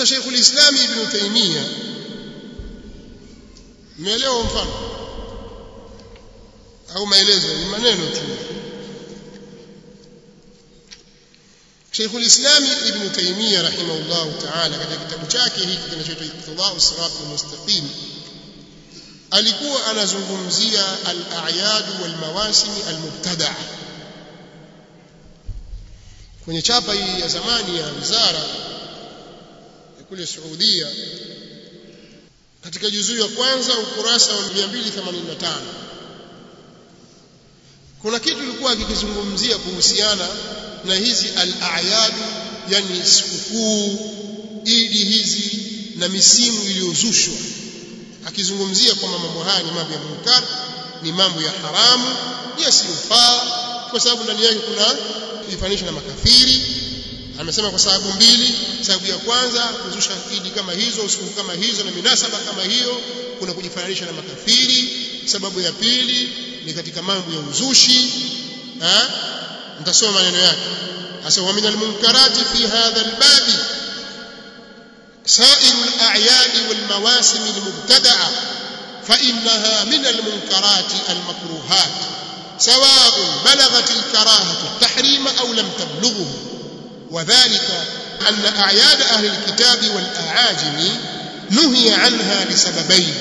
sasa Sheikh ulislam Ibn Taymiyyah umeelewa mfano au maelezo ni maneno tu Sheikh ulislam Ibn Taymiyyah rahimahullah ta'ala katika kitabu chake hiki kinachoitwa Iqtida'u Sirat al-Mustaqim alikuwa anazungumzia al-a'yad wal mawasim al-mubtada'a kwenye chapa hii ya zamani ya wizara ya kule Saudia katika juzuu ya kwanza ukurasa wa 285 kuna kitu ilikuwa kikizungumzia kuhusiana na hizi al-a'yad yani sikukuu idi hizi na misimu iliyozushwa akizungumzia kwamba mambo haya ni mambo ya munkar ni mambo ya haramu yasiyofaa kwa sababu ndani yake kuna kujifanisha na makafiri amesema kwa sababu mbili sababu ya kwanza kuzusha idi kama hizo usiku kama hizo na minasaba kama hiyo kuna kujifananisha na makafiri sababu ya pili ni katika mambo ya uzushi ha nitasoma maneno yake hasa wa min almunkarati fi hadha albabi سائر الأعياد والمواسم المبتدعة فإنها من المنكرات المكروهات سواء بلغت الكراهة التحريم أو لم تبلغه وذلك أن أعياد أهل الكتاب والأعاجم نهي عنها لسببين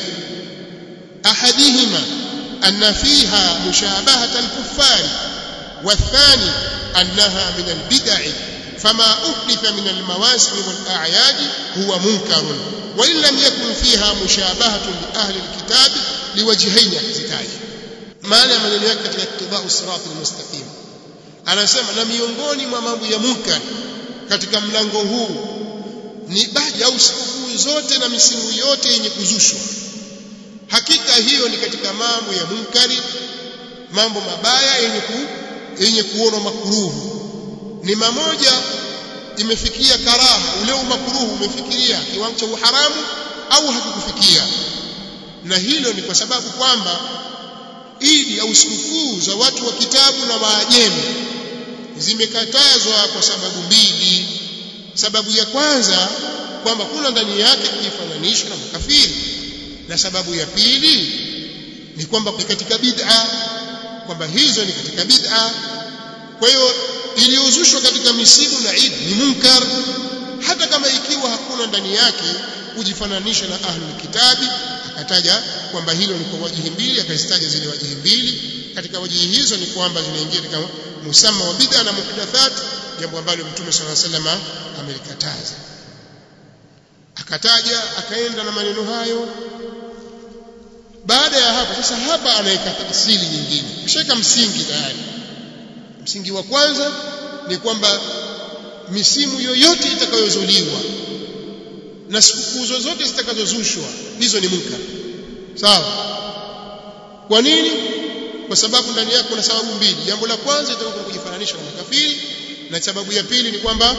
أحدهما أن فيها مشابهة الكفار والثاني أنها من البدع فما أحدث من المواسم والأعياد هو منكر وإن لم يكن فيها مشابهة لأهل الكتاب لوجهين يحزتان maana ya maneno yake katika iktidau sirat almustaqim anasema na miongoni mwa mambo ya munkar katika mlango huu ni baadhi au sikukuu zote na misimu yote yenye kuzushwa hakika hiyo ni katika mambo ya munkari mambo mabaya yenye ku, yenye kuonwa makuruhu ni mamoja imefikia karaha ule umakruhu umefikiria kiwango cha uharamu au hakikufikia na hilo ni kwa sababu kwamba idi au sikukuu za watu wa kitabu na waajemi zimekatazwa kwa sababu mbili sababu ya kwanza kwamba kuna ndani yake kujifananisha na makafiri na sababu ya pili ni kwamba ni katika bid'a kwamba hizo ni katika bid'a kwa hiyo iliyozushwa katika misimu na Eid ni munkar hata kama ikiwa hakuna ndani yake kujifananisha na ahlul kitabi akataja kwamba hilo ni kwa wajihi mbili akazitaja zile wajihi mbili katika wajihi hizo ni kwamba zinaingia katika musamma wa bid'a na muhdathat jambo ambalo mtume swalla sallam amelikataza akataja akaenda na maneno hayo baada ya hapo sasa hapa anaweka asili nyingine kishaka msingi tayari msingi wa kwanza ni kwamba misimu yoyote itakayozuliwa na sikukuu zozote zitakazozushwa hizo ni munkar sawa kwa nini kwa sababu ndani yake kuna sababu mbili jambo la kwanza itakuwa kujifananisha na makafiri na sababu ya pili ni kwamba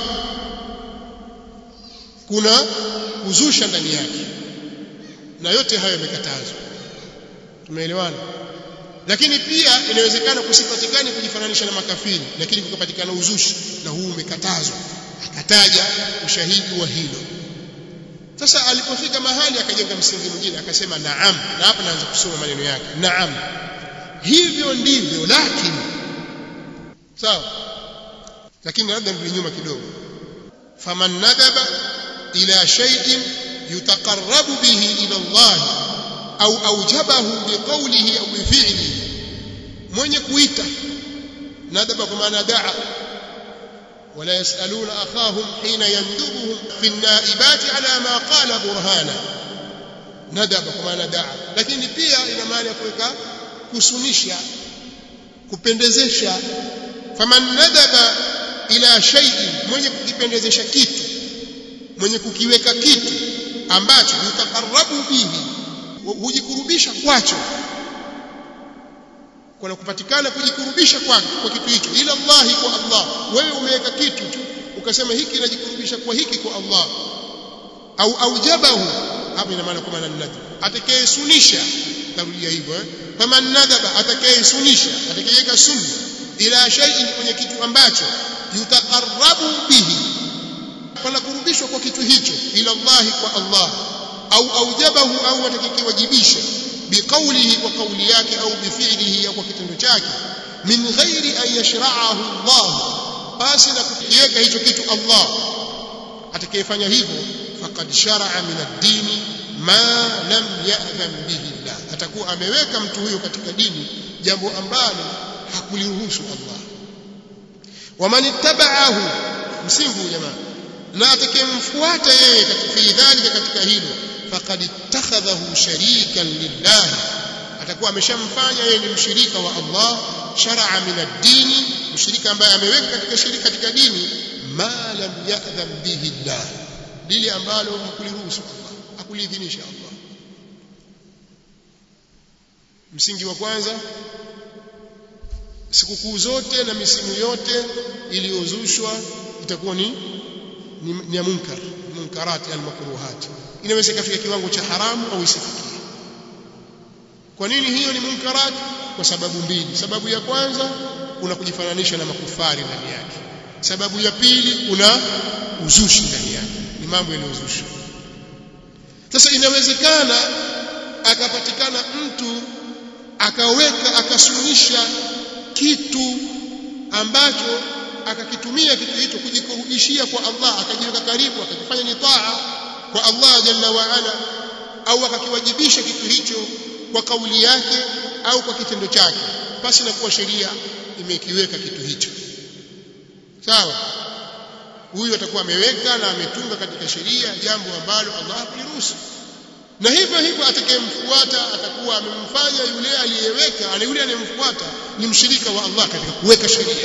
kuna kuzusha ndani yake na yote hayo yamekatazwa tumeelewana lakini pia inawezekana kusipatikane kujifananisha na makafiri lakini kukapatikana uzushi na huu umekatazwa akataja ushahidi wa hilo sasa alipofika mahali akajenga msingi mwingine akasema naam na hapa naanza kusoma maneno yake naam hivyo ndivyo lakini sawa lakini labda ndio nyuma kidogo faman nadaba ila shay'in yutaqarrabu bihi ila Allah au aujabahu biqawlihi au bifi'lihi mwenye kuita nadaba kwa maana daa ولا يسألون أخاهم حين يندبهم في النائبات على ما قال برهانا ندب كما ندعى lakini pia ina maana ya kuweka kusunisha kupendezesha faman nadaba ila shay'in mwenye kukipendezesha kitu mwenye kukiweka kitu ambacho yutaqarrabu bihi hujikurubisha kwacho kuna kupatikana kujikurubisha kwa, kwa kitu hicho ila Allah kwa Allah wewe umeweka kitu tu ukasema hiki najikurubisha kwa hiki kwa Allah au aujabahu hapo ina maana kwa maana nadhab atakayesunisha tarudia hivyo eh faman nadhaba atakayesunisha atakayeweka sunna ila shay'in kwenye kitu ambacho yutaqarrabu bihi panakurubishwa kwa kitu hicho ila Allah kwa Allah au aujabahu au atakikiwajibisha biqaulihi kwa kauli yake au bifi'lihi au kwa kitendo chake min ghairi an yashra'ahu Allah basi na kukiweka hicho kitu Allah atakayefanya hivyo faqad shar'a min ad-din ma lam ya'dhan bihi Allah atakuwa ameweka mtu huyo katika dini jambo ambalo hakuliruhusu Allah waman ittaba'ahu msingi jamaa na atakayemfuata yeye katika fi dhalika katika hilo faqad ittakhadhahu sharikan lillah atakuwa ameshamfanya yeye ni mshirika wa Allah shar'a min ad-din mshirika ambaye ameweka katika shirika katika dini ma lam ya'dhan bihi Allah lile ambalo hakuliruhusu Allah hakuliidhinisha Allah msingi wa kwanza sikukuu zote na misimu yote iliyozushwa itakuwa ni ni, ni ya munkar munkarati almakruhat inaweza ikafika kiwango cha haramu au isifikie kwa nini hiyo ni munkarat kwa sababu mbili sababu ya kwanza kuna kujifananisha na makufari ndani yake sababu ya pili kuna uzushi ndani yake ni mambo yaliyozushwa sasa inawezekana akapatikana mtu akaweka akasunisha kitu ambacho akakitumia kitu hicho kujikurubishia kwa Allah akajiweka karibu akakifanya ni taa kwa Allah jalla wa ala au akakiwajibisha kitu hicho kwa kauli yake au kwa kitendo chake basi na kuwa sheria imekiweka kitu hicho sawa huyu atakuwa ameweka na ametunga katika sheria jambo ambalo Allah hakuliruhusu na hivyo hivyo atakayemfuata atakuwa amemfanya yule aliyeweka na yule anayemfuata ni mshirika wa Allah katika kuweka sheria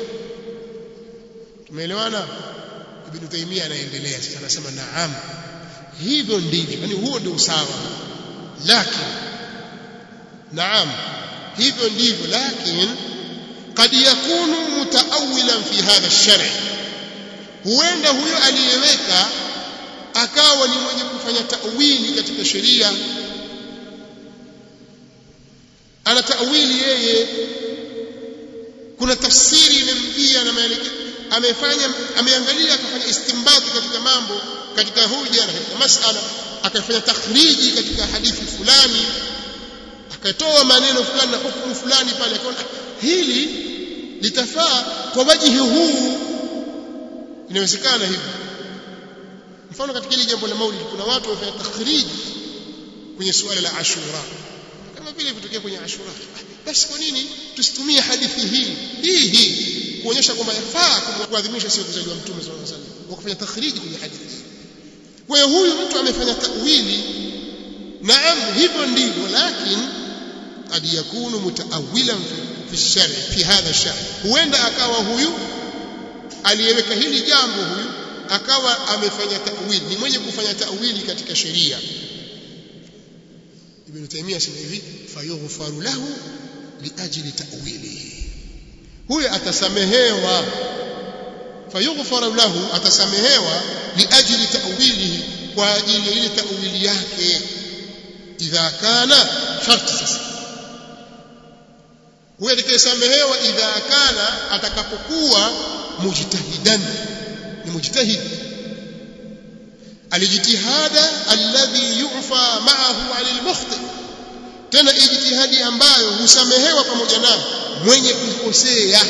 tumeelewana ibn Taymiyyah anaendelea sasa anasema naam hivyo ndivyo yani huo ndio usawa lakini naam hivyo ndivyo lakini قد يكون متأولا في هذا الشرع huenda huyo aliyeweka akawa ni mwenye kufanya tawili katika sheria ana tawili yeye kuna tafsiri imemjia na maelekezo amefanya ameangalia akafanya istinbati katika mambo katika hoja na katika masala akafanya takhriji katika hadithi fulani akatoa maneno fulani na hukumu fulani pale akaona hili litafaa kwa wajihi huu inawezekana hivi mfano katika hili jambo la maulid kuna watu wafanya takhriji kwenye suala la ashura kama vile vitokea kwenye ashura basi kwa nini tusitumie hadithi hii hii hii kuonyesha kwamba yafaa kuadhimisha siku kuzaliwa mtume sallallahu alaihi wasallam wakafanya takhriji kwenye hadithi kwa hiyo huyu mtu amefanya tawili naam hivyo ndivyo lakini قد يكون متأولا في الشرع في هذا الشرع huenda akawa huyu aliyeweka hili jambo huyu akawa amefanya ta'wili ni mwenye kufanya ta'wili katika sheria Ibn Taymiyyah sema hivi fayughfaru lahu liajli ta'wilihi huyo atasamehewa fayughfaru lahu atasamehewa liajli ta'wilihi kwa ajili ya ile ta'wili yake idha kana sharti sasa huyo atakayesamehewa idha kana atakapokuwa mujtahidan ni mujtahid alijitihada alladhi yu'fa ma'ahu 'ala al-mukhti tena ijtihadi ambayo husamehewa pamoja nayo mwenye kukosea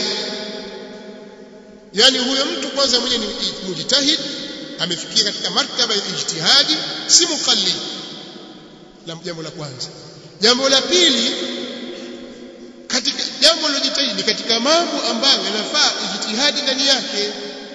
yani huyo mtu kwanza mwenye ni mujtahid amefikia katika martaba ya ijtihadi si muqallid la jambo la kwanza jambo la pili katika jambo lilojitahidi ni katika mambo ambayo yanafaa ijtihadi ndani yake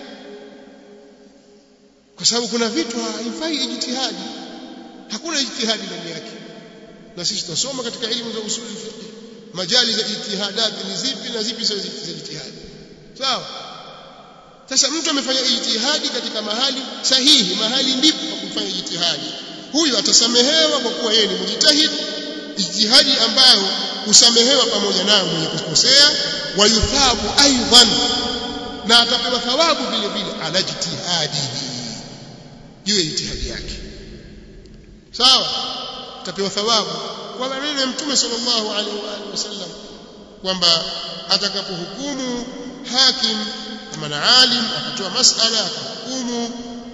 kwa sababu kuna vitu haifai ijtihadi hakuna ijtihadi ndani yake na sisi tunasoma katika elimu za usuli fiqh majali za ijtihadat ni zipi na zipi sio za ijtihadi sawa sasa mtu amefanya ijtihadi katika mahali sahihi mahali ndipo pa kufanya ijtihadi huyu atasamehewa kwa kuwa yeye ni mujtahid ijtihadi ambayo husamehewa pamoja nayo mwenye kukosea wa yuthabu aidan na atapewa thawabu vile vile ala jitihadihi juu ya ijtihadi yake sawa atapewa thawabu kwa maneno ya mtume sallallahu alaihi wa alihi wasallam kwamba atakapohukumu hakim kama na alim akatoa masala akahukumu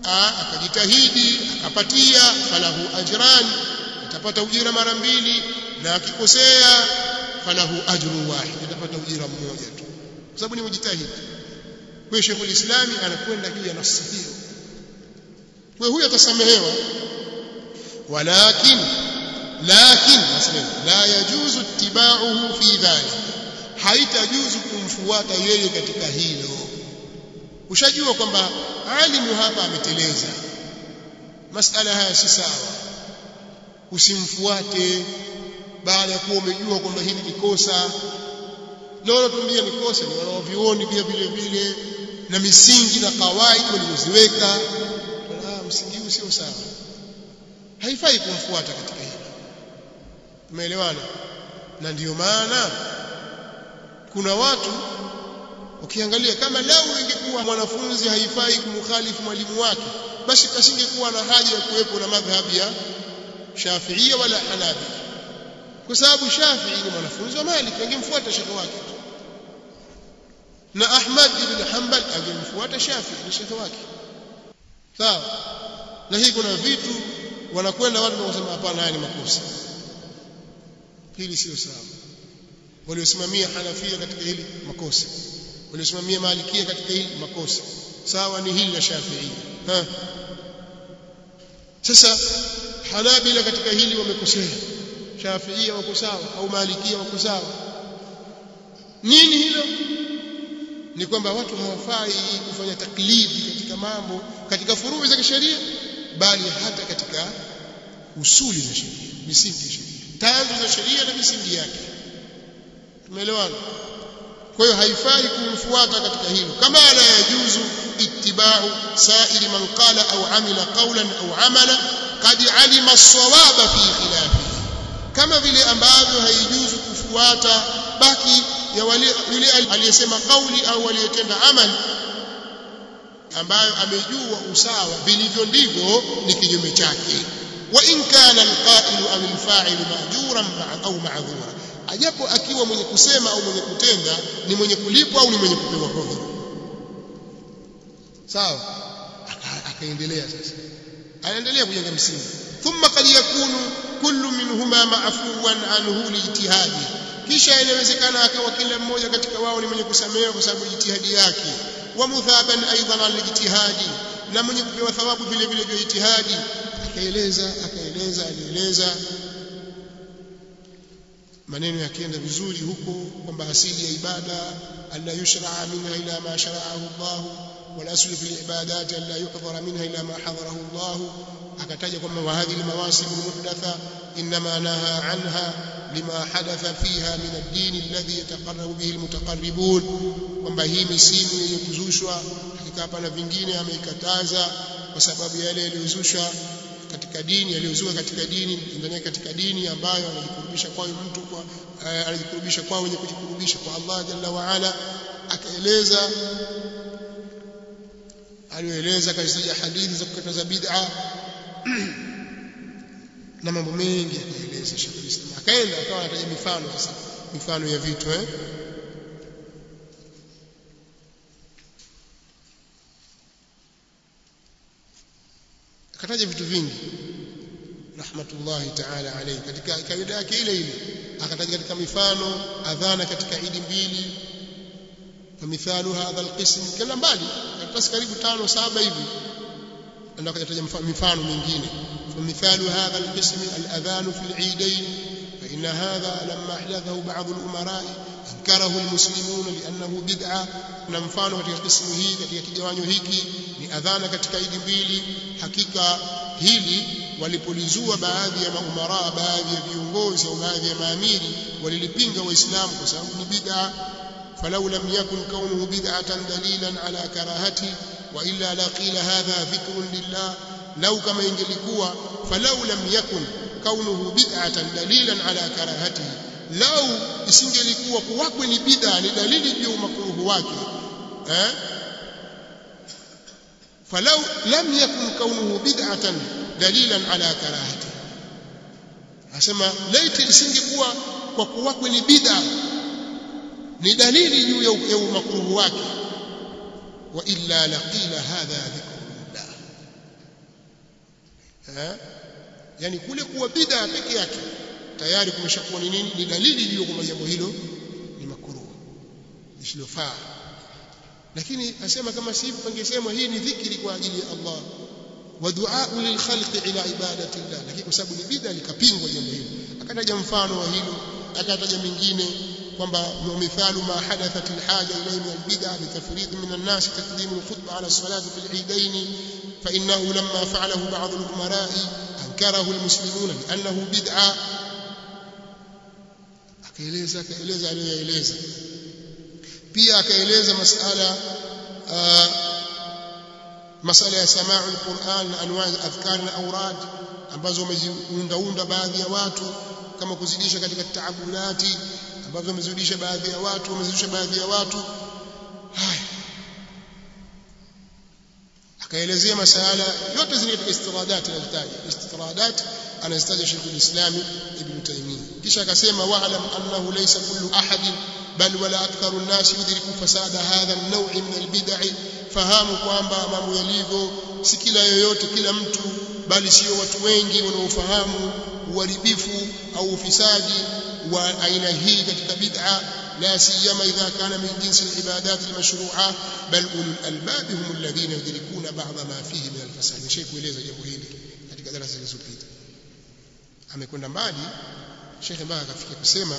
akajitahidi akapatia falahu ajran atapata ujira mara mbili na akikosea falahu ajru wahid atapata ujira mmoja tu kwa sababu ni mjitahidi kwa hiyo Sheikhul Islami anakwenda juu ya nafsi hiyo kwa huyo atasamehewa walakin lakin nasema la yajuzu ittiba'uhu fi dhalik haitajuzu kumfuata yeye katika hilo ushajua kwamba alimu hapa ameteleza masala haya si sawa usimfuate baada ya kuwa umejua kwamba hili ni kosa na wanatuambia ni kosa ni wanaovioni pia vile vile na misingi na kawaida walizoziweka ah msingi huu sio sawa haifai kumfuata katika hili tumeelewana na ndiyo maana kuna watu ukiangalia kama lau ingekuwa mwanafunzi haifai kumkhalifu mwalimu wake basi kasingekuwa na haja ya kuwepo na madhhabi ya Shafi'ia wala Hanabi kwa sababu Shafi'i ni mwanafunzi wa Malik angemfuata shekhi wake na Ahmad ibn Hanbal angemfuata Shafi'i ni shekhi wake sawa na hii kuna vitu wanakwenda watu na kusema hapana haya ni makosa hili sio sawa waliosimamia Hanafia katika hili makosa waliosimamia Malikia katika hili makosa sawa ni hili la Shafi'i ha sasa Hanabila katika hili wamekosea Shafiia wako sawa au Malikia wako sawa nini hilo ni kwamba watu hawafai kufanya taklidi katika mambo katika furuu za kisheria bali hata katika usuli za sheria misingi ya sheria tanzu za sheria na misingi yake tumeelewana kwa hiyo haifai kumfuata katika hilo kama la yajuzu ittiba'u sa'iri man qala au amila qawlan au amala qad alima as-sawaba fi khilafihi kama vile ambavyo haijuzu kufuata baki ya wale yule aliyesema kauli au aliyetenda amali ambayo amejua usawa vilivyo ndivyo ni kinyume chake wa in kana alqa'ilu au alfa'ilu ma'juran au ma'dhura ajapo akiwa mwenye kusema au mwenye kutenda ni mwenye kulipwa au ni mwenye kupewa hodhi sawa akaendelea sasa anaendelea kujenga msingi thumma qad yakunu kullu minhuma ma'fuwan anhu lijtihadi kisha inawezekana akawa kila mmoja katika wao ni mwenye kusamehewa kwa sababu jitihadi yake wa muthaban aidan alijtihadi na mwenye kupewa thawabu vile vile vya jitihadi akaeleza akaeleza alieleza maneno yakienda vizuri huko kwamba asili ya ibada alla yushraa minha ila ma shara'ahu Allah wal aslu fil ibadat alla yuhdhara minha ila ma hadharahu Allah akataja kwamba wa hadhihi almawasim almuhdatha inma naha anha lima hadatha fiha min ad-din alladhi yataqarrabu bihi almutaqarribun kwamba hii misimu yenye kuzushwa hakika hapana vingine ameikataza kwa sababu yale yaliyozushwa katika dini yaliyozuka katika dini ndani katika dini ambayo anajikurubisha kwayo mtu kwa anajikurubisha kwao wenye kujikurubisha kwa Allah jalla wa ala akaeleza aliyoeleza katika hadithi za kukataza bid'a na mambo mengi akaeleza Sheikh Islam akaenda akawa anataja mifano sasa mifano ya vitu eh akataja vitu vingi rahmatullahi ta'ala alayhi katika kaida yake ile ile akataja katika mifano adhana katika idi mbili famithalu hadha alqism kila mbali karatasi karibu tano saba hivi ndio akataja mifano mingine famithalu hadha alqism aladhan fi alidain فإن هذا لما أحدثه بعض الأمراء أنكره المسلمون لأنه بدعة na mfano katika kismu hii katika kigawanyo hiki ni adhana katika idi mbili hakika hili walipolizua baadhi ya maumara baadhi ya viongozi au baadhi ya maamiri walilipinga waislamu kwa sababu ni bid'a falau lam yakun kaunuhu bid'atan dalilan ala karahati wa illa laqila hadha dhikrun lillah lau kama ingelikuwa falau lam yakun kaunuhu bid'atan dalilan ala karahatihi lau isingelikuwa kuwakwe ni bid'a ni dalili juu ya makruhu wake eh falau lam yakun kaunuhu bid'atan dalilan ala karahati asema laiti isingekuwa kwa kuwakwe ni bid'a ni dalili juu ya makruhu wake wa illa laqila hadha dhikrullah eh yani kule kuwa bid'a peke yake tayari kumeshakuwa ni nini ni dalili hiyo kwamba jambo hilo ni makruh lisilofaa lakini asema kama si hivyo pangesemwa hii ni dhikri kwa ajili ya Allah wa du'a lil khalqi ila ibadati Allah lakini kwa sababu ni bid'a likapingwa jambo hilo akataja mfano wa hilo akataja mingine kwamba mithalu ma hadathat alhaja ilayhi min albid'a bitafrid min an-nas taqdim al-khutbah ala as-salati fi al-eidain fa innahu lamma fa'alahu ba'd al-umara'i ankarahu al-muslimun li'annahu bid'a akaeleza akaeleza aliyoeleza pia akaeleza masala masala ya samaa al-Qur'an na anwa adhkar na awrad ambazo wameziundaunda baadhi ya watu kama kuzidisha katika taabulati ambazo wamezidisha baadhi ya watu wamezidisha baadhi ya watu haya akaelezea masala yote zile katika istiradat anazitaja istiradat anazitaja Sheikh al-Islam Ibn Taymiyyah kisha akasema wa'lam annahu laysa kullu ahadin bal wala aktharu an-nas yudriku fasada hadha an-naw' min al-bid'i fahamu kwamba mambo yalivyo si kila yoyote kila mtu bali sio watu wengi wanaofahamu uharibifu au ufisadi wa aina hii katika bid'a لا سيما إذا كان من جنس العبادات المشروعة بل أولو الألباب هم الذين يدركون بعض ما فيه من الفساد شيء kueleza jambo hili katika darasa zilizopita amekwenda mbali Sheikh mpaka akafikia kusema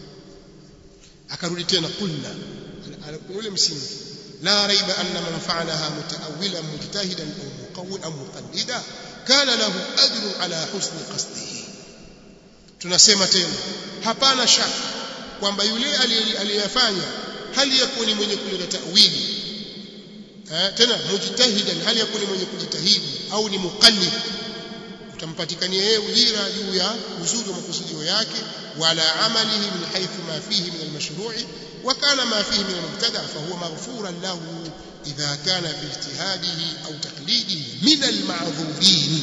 akarudi tena kulna ule msingi la raiba anna man fa'alaha mutaawilan mujtahidan aw muqawwilan muqallida kana lahu ajrun ala husni qasdihi tunasema tena hapana shaka kwamba yule aliyefanya hali yakuwa ni mwenye kuleta tawili eh, tena mujtahidan hali yakuwa ni mwenye kujitahidi au ni muqallid utampatikania yeye ujira juu ya uzuri wa makusudio yake wala amalihi min haythu ma fihi min almashru'i wa kana ma fihi min almubtada fa huwa maghfuran lahu idha kana fi ijtihadihi au taqlidihi min alma'dhurin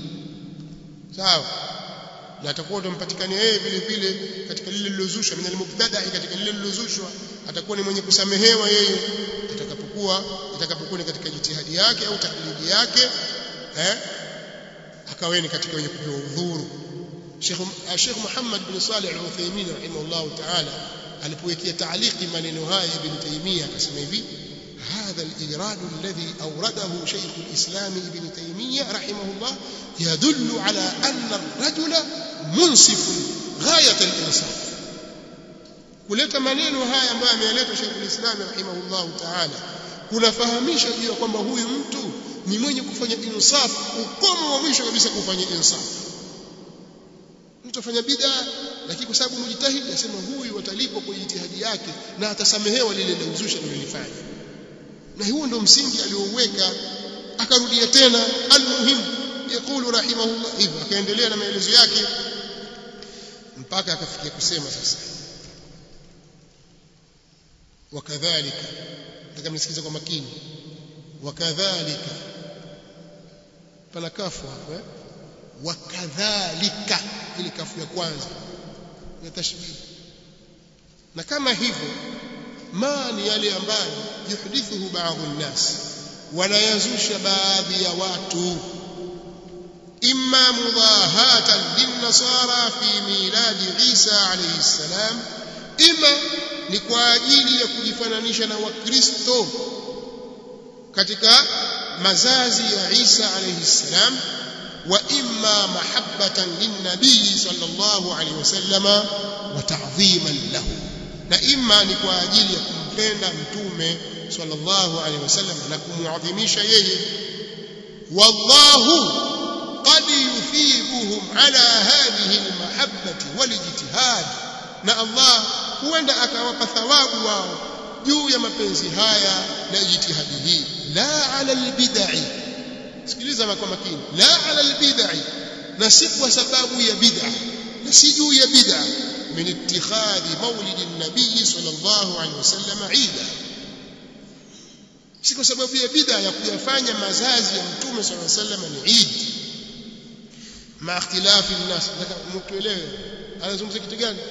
sawa na atakuwa utampatikania yeye vile vile katika lile lilozushwa min almubtada'i katika lile lilozushwa atakuwa ni mwenye kusamehewa yeye atakapokuwa atakapokuwa ni katika jitihadi yake au taklidi yake eh akaweni katika wenye kupewa udhuru Sheikh Sheikh Muhammad bin Salih al-Uthaymeen rahimahullah ta'ala alipowekea taaliki maneno haya ibn Taymiyyah akasema hivi هذا الإيراد الذي أورده شيخ الإسلام ابن تيمية رحمه الله يدل على أن الرجل منصف غاية الإنصاف kuleta maneno haya ambayo ameeleta Sheikh al-Islam rahimahullah ta'ala kunafahamisha juu kwamba huyu mtu ni mwenye kufanya insaf ukomo wa mwisho kabisa kufanya insaf mtu afanya bid'a lakini kwa sababu mjitahidi asema huyu atalipwa kwa jitihadi yake na atasamehewa lile lilozusha lilolifanya na huo ndio msingi aliouweka akarudia tena almuhim yakulu rahimahullah hivyo akaendelea na maelezo yake mpaka akafikia kusema sasa wakadhalika nataka mnisikize kwa makini wakadhalika pana kafu hapo eh wakadhalika ile kafu ya kwanza ya tashbih na kama hivyo ma ni yale ambayo yuhdithuhu baadhi nnas wanayazusha baadhi ya watu imma mudahatan linnasara fi miladi Isa alayhi salam ima ni kwa ajili ya kujifananisha na wakristo katika mazazi ya Isa alayhi salam wa imma mahabbatan linnabii sallallahu alayhi wasallama wa ta'dhiman lahu na imma ni kwa ajili ya kumpenda mtume sallallahu alaihi wasallam na kumuadhimisha yeye wallahu qad yuthibuhum ala hadhihi almahabbati walijtihad na Allah huenda akawapa thawabu wao juu ya mapenzi haya na jitihadi hii la ala albid'i sikiliza kwa makini la ala albid'i na si kwa sababu ya bid'a na si juu ya bid'a من اتخاذ مولد النبي صلى الله عليه وسلم عيدا si kwa sababu ya bid'a ya kuyafanya mazazi ya mtume صلى الله عليه وسلم ni Eid ma ikhtilafi الناس nataka mtuelewe anazungumzia kitu gani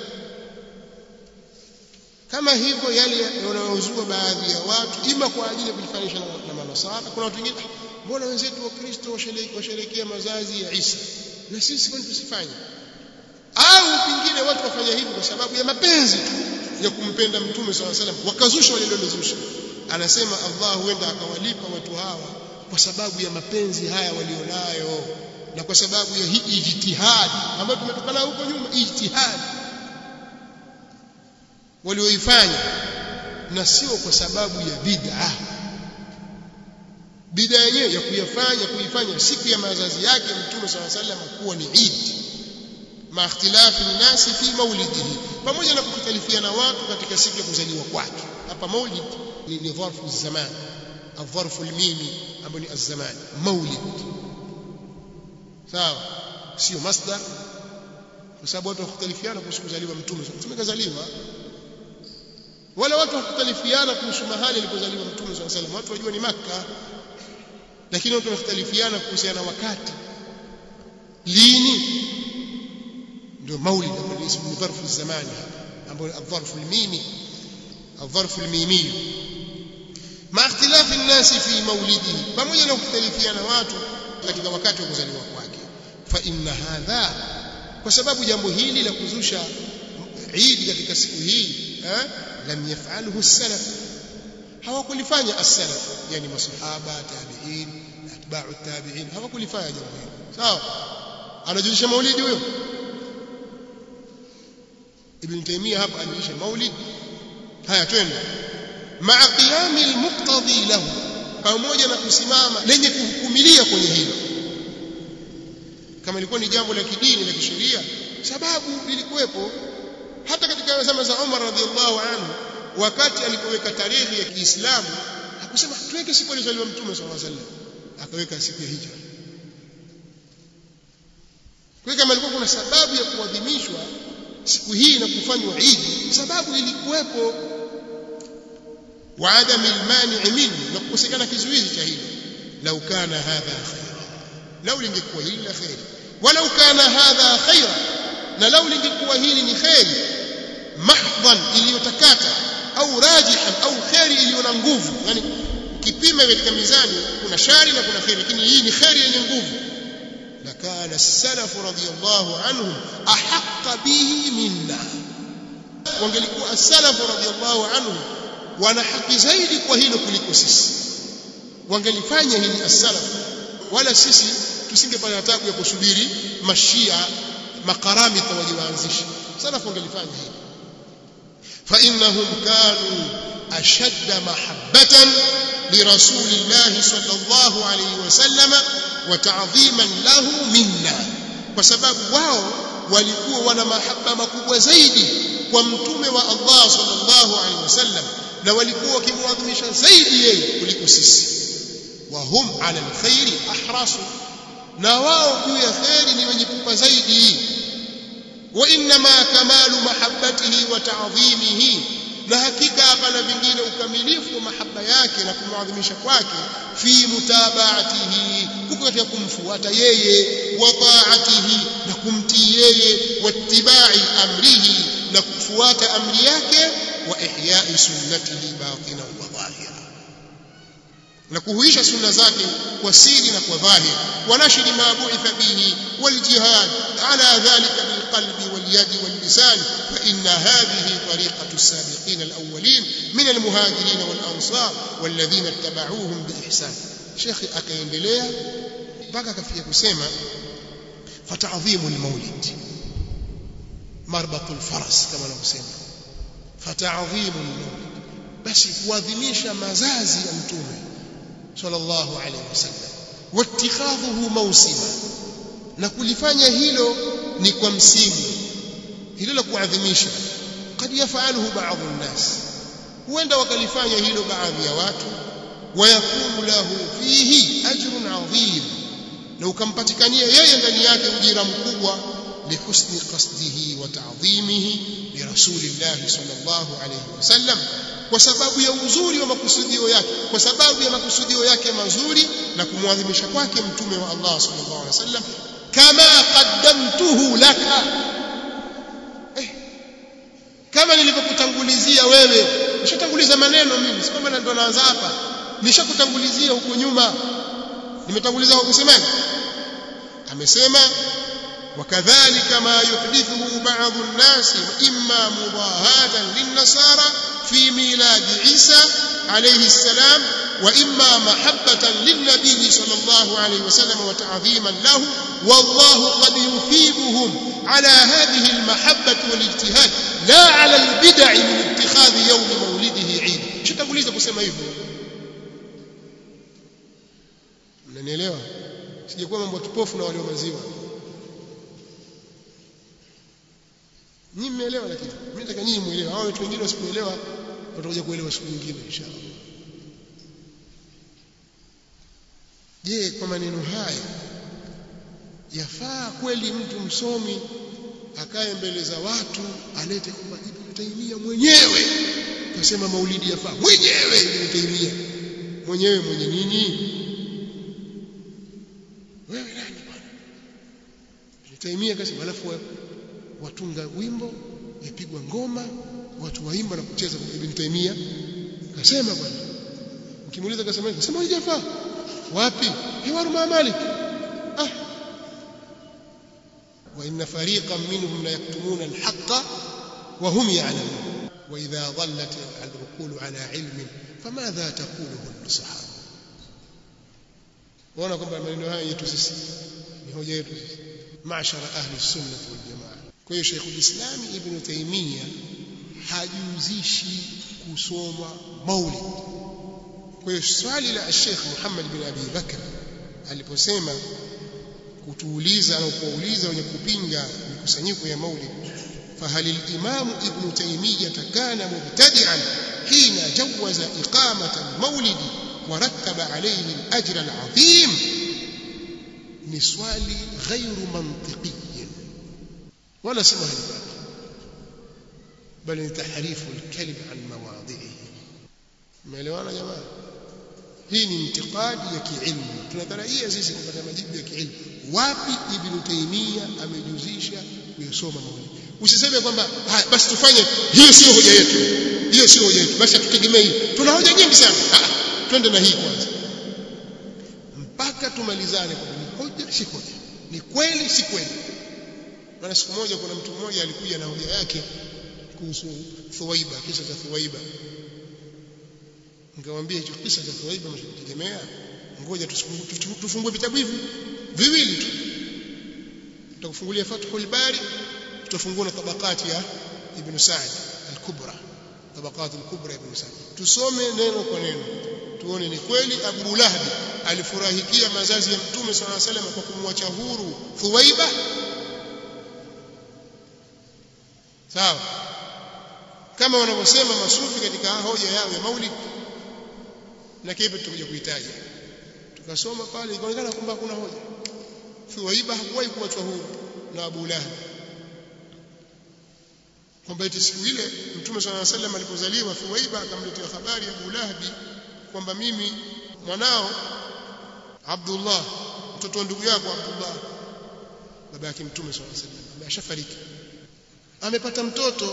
kama hivyo yale yanayozua baadhi ya watu ima kwa ajili ya kujifanisha na manasara kuna watu wengine mbona wenzetu wa Kristo washerekea mazazi ya Isa na sisi kwani tusifanye au pingine watu wafanya hivi kwa sababu ya mapenzi tu ya kumpenda mtume swalla salam wakazusha wale waliozusha anasema Allah huenda akawalipa watu hawa kwa sababu ya mapenzi haya walionayo na kwa sababu ya hii ijtihadi ambayo tumetokana huko nyuma ijtihadi walioifanya na sio kwa sababu ya bid'a bid'a yenyewe ya kuyafanya kuifanya siku ya mazazi yake mtume swalla salam kuwa ni Eid ma ikhtilafi nasi fi maulidihi pamoja na kukhtalifiana watu katika siku ya kuzaliwa kwake hapa maulid ni, ni dharfu zaman الظرف الميمي ambao ni الزمان مولد sawa sio masdar kwa sababu watu wakhtalifiana kuhusu kuzaliwa mtume mtume kazaliwa wala watu wakhtalifiana kuhusu mahali alipozaliwa mtume sallallahu alaihi wasallam watu wajua ni maka lakini watu wakhtalifiana kuhusiana wakati lini ndio maulid ambao ni ismu dharfu zamani ambao ni adharfu almimi adharfu almimi ma ikhtilafi nnasi fi maulidihi pamoja na kukhtalifiana watu katika wakati wa kuzaliwa kwake fa inna hadha kwa sababu jambo hili la kuzusha Eid katika siku hii eh lam yaf'alhu as-salaf hawakulifanya as-salaf yani masahaba tabi'in atba'u tabi'in hawakulifanya jambo hili sawa anajulisha maulidi huyo ibn taymiyyah hapa anajulisha maulid haya twende ma'a qiyami al-muqtadi lahu pamoja na kusimama lenye kuhukumilia kwenye hilo kama ilikuwa ni jambo la kidini la kisheria sababu lilikuwepo hata katika zama za Umar radhiallahu anhu wakati alipoweka tarehe ya Kiislamu hakusema tuweke siku alizaliwa Mtume صلى الله عليه وسلم akaweka siku ya hijra kwa kama ilikuwa kuna sababu ya kuadhimishwa siku hii na kufanywa Eid sababu ilikuwepo wa adam almani minhu na kukosekana kizuizi cha hilo lau kana hadha khaira lau lingekuwa hili la khairi walau kana hadha khaira na lau lingekuwa hili ni khairi mahdhan iliyotakata au rajihan au khairi iliyo na nguvu yani ukipima katika mizani kuna shari na kuna khairi lakini hii ni khairi yenye nguvu lakana as-salaf radiyallahu anhum ahaqqa bihi minna wangelikuwa as-salaf radiyallahu anhum wana haki zaidi kwa hilo kuliko sisi wangelifanya hili as-salaf wala sisi tusingepata tabu ya kusubiri mashia makaramita waje waanzishe salaf wangelifanya hili fa innahum kanu ashadda mahabbatan لرسول الله صلى الله عليه وسلم وتعظيما له منا وسبب wao walikuwa wana mahaba makubwa zaidi kwa mtume wa Allah sallallahu alaihi wasallam na walikuwa wakimwadhimisha zaidi yeye kuliko sisi wa hum ala alkhairi ahrasu na wao juu ya khairi ni wenye pupa zaidi wa inma kamalu mahabbatihi wa ta'dhimihi na hakika hapana vingine ukamilifu wa mahaba yake na kumwadhimisha kwake fi mutabaatihi kuko katika kumfuata yeye wa taatihi na kumtii yeye wattibai amrihi na kufuata amri yake wa ihyai sunnatihi batina wa dhahira na kuhuisha sunna zake kwa siri na kwa dhahir wa nashri ma bu'itha bihi wal jihad ala dhalika bil qalbi wal yadi wal lisan fa inna hadhihi tariqatu as-sabiqin al-awwalin min al-muhajirin wal ansar والذين اتبعوهم بإحسان شيخ akaendelea mpaka akafikia kusema fata'dhimu al-maulid marbatul faras kama anavyosema fata'dhimu al-maulid basi kuadhimisha mazazi ya mtume sallallahu alaihi wasallam wattikhadhuhu mawsima na kulifanya hilo ni kwa msimu hilo la kuadhimisha kad yafaluhu baadhi nnas huenda wakalifanya hilo baadhi ya watu wayakunu lahu fihi ajrun adhim na ukampatikania yeye ndani yake ujira mkubwa lihusni qasdihi wa ta'dhimihi li rasulillahi sallallahu alayhi wasallam kwa sababu ya uzuri wa makusudio yake kwa sababu ya makusudio yake mazuri na kumwadhimisha kwake mtume wa Allah sallallahu alaihi wasallam kama qaddamtuhu laka eh, kama nilivyokutangulizia wewe nishatanguliza maneno mimi si kwamba ndo naanza hapa nishakutangulizia huko nyuma nimetanguliza kwa kusemaje amesema وكذلك ما يحدثه بعض الناس إما مضاهاة للنصارى في ميلاد عيسى عليه السلام وإما محبة للنبي صلى الله عليه وسلم وتعظيما له والله قد يثيبهم على هذه المحبة والاجتهاد لا على البدع من اتخاذ يوم مولده عيد شو تقول kusema hivyo mnanielewa sijakuwa mambo kipofu na walio maziwa nyinyi mmeelewa lakini mimi nataka nyinyi muelewe hao watu wengine wasipoelewa watakuja kuelewa siku nyingine inshallah je kwa maneno haya yafaa kweli mtu msomi akae mbele za watu alete kwamba Ibn Taymiyyah mwenyewe kasema maulidi yafaa mwenyewe Ibn Taymiyyah mwenyewe mwenye nini wewe nani bwana Ibn Taymiyyah kasema alafu watunga wimbo yapigwa ngoma watu waimba na kucheza kwa Ibn Taymiyyah kasema bwana ukimuuliza kasema kasema hajafaa wapi hiwaru ma malik ah wa inna fariqan minhum la yaktumuna al-haqqa wa hum ya'lamun wa idha dhallat al-uqulu ala ilmin famadha taquluhu an-nusahah waona kwamba maneno haya yetu sisi ni hoja yetu sisi maashara ahli sunnah wal jamaa kwa hiyo Sheikh ulislam Ibn Taymiyyah hajuzishi kusoma maulid kwa hiyo swali la Sheikh Muhammad bin Abi Bakr aliposema kutuuliza au kuuliza wenye kupinga mikusanyiko ya maulid فهل الإمام ابن تيمية كان مبتدعا حين جوز إقامة المولد ورتب عليه الأجر العظيم نسوال غير منطقي ولا سمه الباب بل تحريف الكلم عن مواضعه umeelewana jamaa hii ni intikadi ya kiilmu tunatarajia sisi kupata majibu ya kiilmu wapi ibn taymiya amejuzisha kuyasoma maulidi usiseme kwamba haya basi tufanye hiyo sio hoja yetu hiyo sio hoja yetu basi tutegemee hii tuna hoja nyingi sana twende na hii kwanza mpaka tumalizane kwa ni hoja si hoja ni kweli si kweli maana siku moja kuna mtu mmoja alikuja na hoja yake kuhusu Thuwaiba kisa cha Thuwaiba nikamwambia hicho kisa cha Thuwaiba msitegemea ngoja tufungue vitabu hivi viwili tu tutakufungulia Fathul Bari tutafungua na tabakati ya Ibn Sa'd al-Kubra tabakati al-Kubra Ibn Sa'd tusome neno kwa neno tuone ni kweli Abu Lahab alifurahikia mazazi ya Mtume صلى الله عليه وسلم kwa kumwacha huru Thuwaiba sawa kama wanavyosema masufi katika hoja yao ya maulid na kipi tutakuja kuhitaji tukasoma pale ikaonekana kwamba kuna hoja Thuwaiba hakuwahi kuachwa huru na Abu Lahab kwamba eti siku ile Mtume صلى الله عليه وسلم alipozaliwa Thuwaiba akamletea habari ya Abu Lahab kwamba mimi mwanao Abdullah mtoto wa ndugu yako Abdullah baba yake Mtume صلى الله عليه وسلم ameshafariki amepata mtoto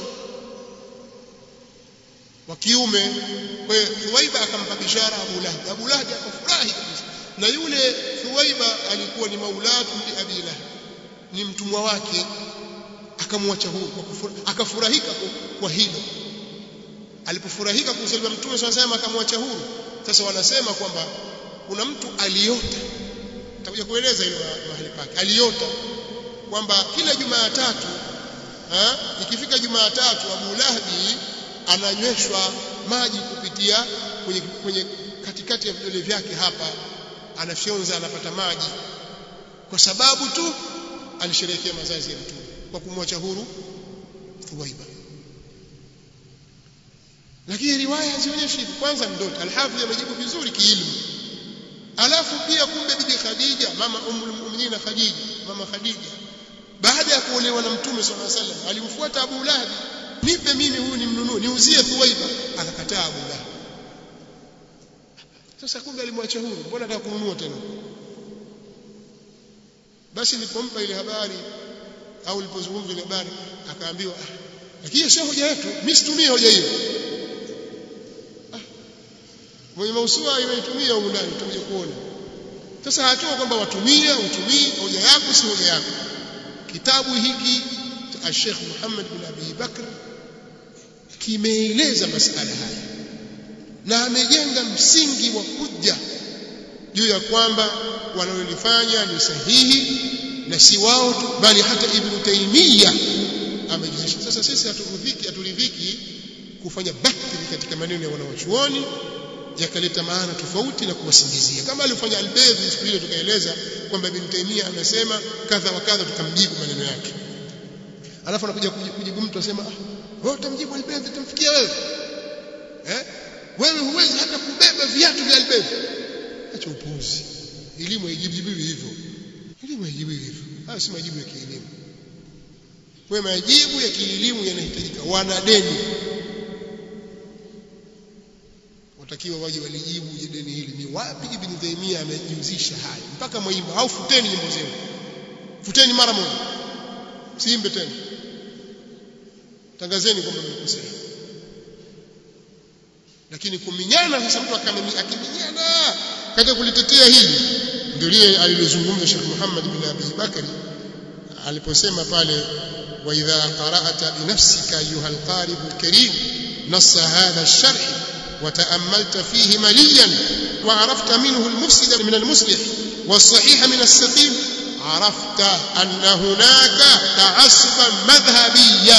wa kiume kwa hiyo Thuwaiba akampa bishara Abu Lahab Abu Lahab akafurahi kabisa na yule Thuwaiba alikuwa ni maulatu li Abi Lahab ni mtumwa wake akamwacha huru akafurahika kwa hilo alipofurahika kuzaliwa mtume swalla sema akamwacha huru sasa wanasema kwamba kuna mtu aliota nitakuja kueleza hilo mahali pake aliota kwamba kila Jumatatu ha ikifika Jumatatu Abu Lahabi ananyweshwa maji kupitia kwenye, kwenye katikati ya vidole vyake hapa anafyonza anapata maji kwa sababu tu alisherehekea mazazi ya mtume kwa kumwacha huru Thuwaiba lakini riwaya hazionyeshi hivi kwanza ndoto alhafidh amejibu vizuri kiilmu alafu pia kumbe bibi Khadija mama ummul mu'minin Khadija mama Khadija baada ya kuolewa na mtume sallallahu alaihi wasallam alimfuata Abu Lahab nipe mimi huyu nimnunue niuzie Thuwaiba akakataa Abu Lahab sasa kumbe alimwacha huru mbona anataka kununua tena basi nilipompa ile habari au nilipozungumza ile habari akaambiwa ah, lakini sio hoja yetu mimi situmii hoja hiyo ah, mwenye mausua imeitumia huko ndani tutakuja kuona sasa hatua kwamba watumia utumii hoja yako si hoja yako kitabu hiki cha Sheikh Muhammad bin Abi Bakr kimeeleza masala haya na amejenga msingi wa hujja juu ya kwamba wanalolifanya ni sahihi na si wao tu bali hata Ibn Taymiyyah amejiheshimu sasa sisi haturidhiki haturidhiki kufanya bakri katika maneno ya wanawachuoni yakaleta maana tofauti na kuwasingizia kama alifanya Al-Baydi siku ile tukaeleza kwamba Ibn Taymiyyah amesema kadha wa kadha tukamjibu maneno yake alafu anakuja kujibu mtu asema ah wewe utamjibu Al-Baydi utamfikia wewe eh wewe huwezi hata kubeba viatu vya Al-Baydi acha upuuzi elimu haijibu hivyo elimu haijibu hivyo haya si majibu ya kielimu kwa majibu ya kielimu yanahitajika wana deni watakiwa waje walijibu je deni hili ni wapi ibn Taymiyyah amejihusisha haya mpaka mwimba au futeni nyimbo zenu futeni mara moja siimbe tena tangazeni kwamba mmekosea lakini kuminyana sasa mtu akiminyana katika kulitetea hili ndio lile alilozungumza Sheikh Muhammad bin Abi Bakari aliposema pale wa idha qara'ata bi nafsika ayuha alqarib alkarim نص هذا الشرح وتأملت فيه مليا وعرفت منه المفسد من المصلح والصحيح من السقيم عرفت أن هناك تعصبا مذهبيا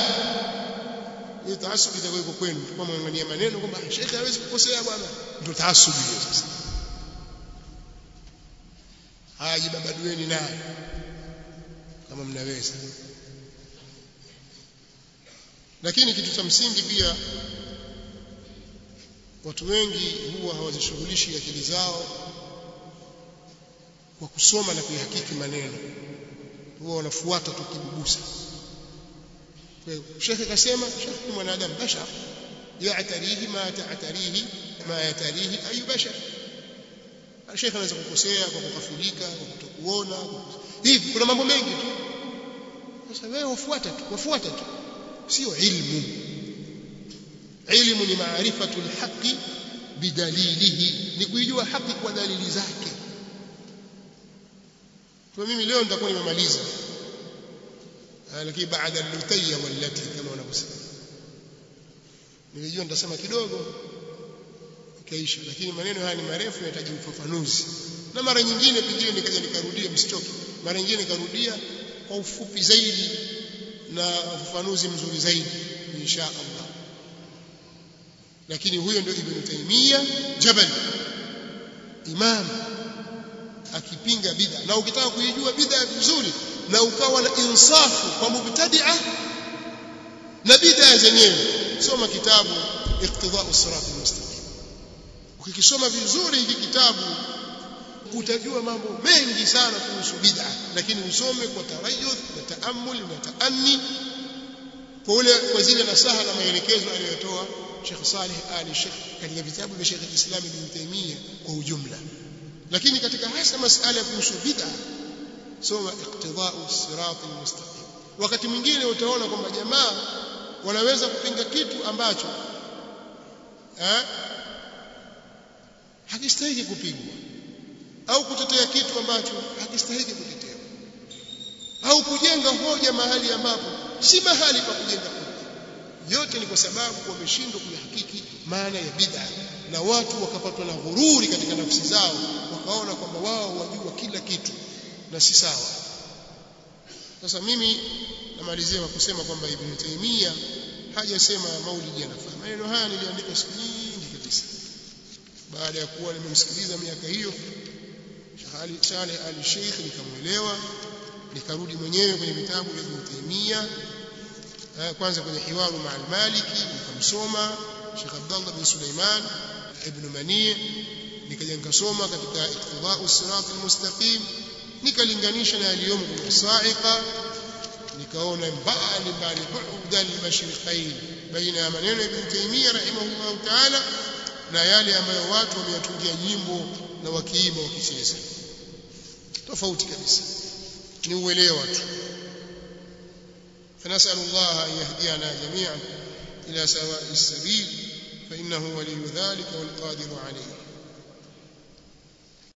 تعصب itakuwa iko kwenu kwa mwangania maneno kwamba shekhe hawezi kukosea bwana ndio taasubi hiyo sasa haya jibabadueni naye kama mnaweza lakini kitu cha msingi pia watu wengi huwa hawazishughulishi akili zao kwa kusoma na kuihakiki maneno huwa wanafuata tu kibubusa shekhe kasema shekhe ni mwanadamu bashar yatarihi ma ta'tarihi ma yatarihi ayu bashar shekhe anaweza kukosea kwa kukafirika kwa kutokuona hivi kuna mambo mengi tu sasa wewe wafuata tu wafuata tu sio ilmu ilmu ni maarifatu alhaqi bidalilihi ni kuijua haki kwa dalili zake kwa mimi leo nitakuwa nimemaliza lakini baada al-lutayya wallati kama wanavyosema nilijua nitasema kidogo ikaisha lakini maneno haya ni marefu yanahitaji ufafanuzi na mara nyingine pengine nikaja nikarudia msichoke mara nyingine nikarudia kwa ufupi zaidi na ufafanuzi mzuri zaidi insha Allah lakini huyo ndio Ibn Taymiyyah Jabal imam akipinga bid'a na ukitaka kuijua bid'a vizuri na ukawa na insafu kwa mubtadi'a na bid'a zenyewe soma kitabu iqtida'u sirat almustaqim ukikisoma vizuri hiki kitabu utajua mambo mengi sana kuhusu bid'a lakini usome kwa tarayuth na taammul na taanni kwa ule kwa zile nasaha na maelekezo aliyotoa Sheikh Saleh Ali Sheikh katika vitabu vya Sheikh Islam Ibn Taymiyyah kwa ujumla lakini katika hasa masala ya kuhusu bid'a soma iqtida'u sirat almustaqim wakati mwingine utaona kwamba jamaa wanaweza kupinga kitu ambacho eh hakistahili kupingwa au kutetea kitu ambacho hakistahili kutetewa au kujenga hoja mahali ambapo si mahali pa kujenga hoja yote ni kwa sababu wameshindwa kuyahakiki maana ya bid'a na watu wakapatwa na ghururi katika nafsi zao wakaona kwamba wao wajua kila kitu na si sawa sasa mimi namalizia kwa kusema kwamba Ibn Taymiyyah hajasema maulidi yanafaa maneno haya niliandika siku nyingi kabisa baada ya kuwa nimemsikiliza miaka hiyo Sheikh Saleh Ali Sheikh nikamwelewa nikarudi mwenyewe kwenye vitabu vya Ibn Taymiyyah kwanza kwenye hiwaru ma al-Maliki nikamsoma Sheikh Abdullah bin Sulaiman ibn Mani nikaja nikasoma katika Iqtida'u Sirat al-Mustaqim nikalinganisha na yaliyomo kwenye Sa'iqa nikaona mbali mbali bu'da al-mashriqain baina ya maneno ya Ibn Taymiyyah rahimahullah ta'ala na yale ambayo watu wameyatungia nyimbo na wakiimba wakicheza tofauti kabisa ni uelewa tu فنسأل الله أن يهدينا جميعا إلى سواء السبيل فإنه ولي ذلك والقادر عليه